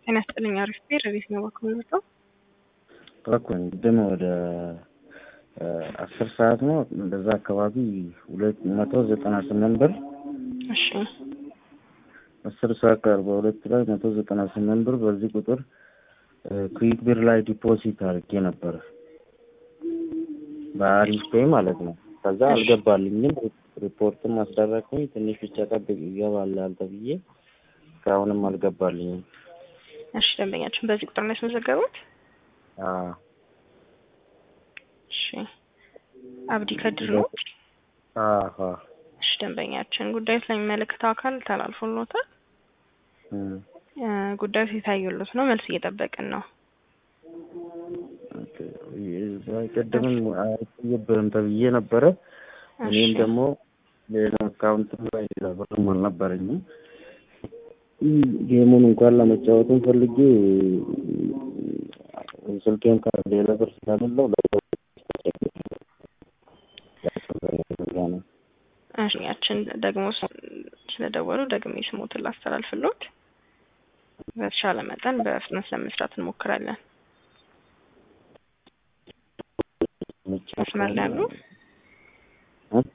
ጤና ይስጥልኝ። አሪፍ ቤር ቤት ነው በኩል መጣው እኮኝ ግን ወደ አስር ሰዓት ነው እንደዛ አካባቢ ሁለት መቶ ዘጠና ስምንት ብር እሺ አስር ሰዓት ከአርባ ሁለት ላይ መቶ ዘጠና ስምንት ብር በዚህ ቁጥር ክዊክ ብር ላይ ዲፖዚት አድርጌ ነበረ በአሪፍ ፔይ ማለት ነው። ከዛ አልገባልኝም። ሪፖርትም አስደረግኩኝ። ትንሽ ብቻ ጠብቅ ይገባል ተብዬ እስካሁንም አልገባልኝም። እሺ ደንበኛችን በዚህ ቁጥር ነው ያስመዘገቡት? አዎ እሺ አብዲ ከድር ነው። አዎ እሺ ደንበኛችን ጉዳዩ ስለሚመለከተው አካል ተላልፎሎታል። እም፣ ጉዳዩ የታየሎት ነው። መልስ እየጠበቅን ነው። ኦኬ። ቅድምም አይቆየብህም ተብዬ ነበረ። እኔም እሺ ደግሞ ሌላ አካውንት ላይ ብርም አልነበረኝም። ጌሙን እንኳን ለመጫወትም ፈልጌ ስልኬን ከሌላ ብር ስለሌለው ነው። እሺኛችን ደግሞ ስለደወሉ ደግሜ ስሞትን ላስተላልፍሎት በተሻለ መጠን በፍጥነት ለመስራት እንሞክራለን። መስመር ላይ ያሉ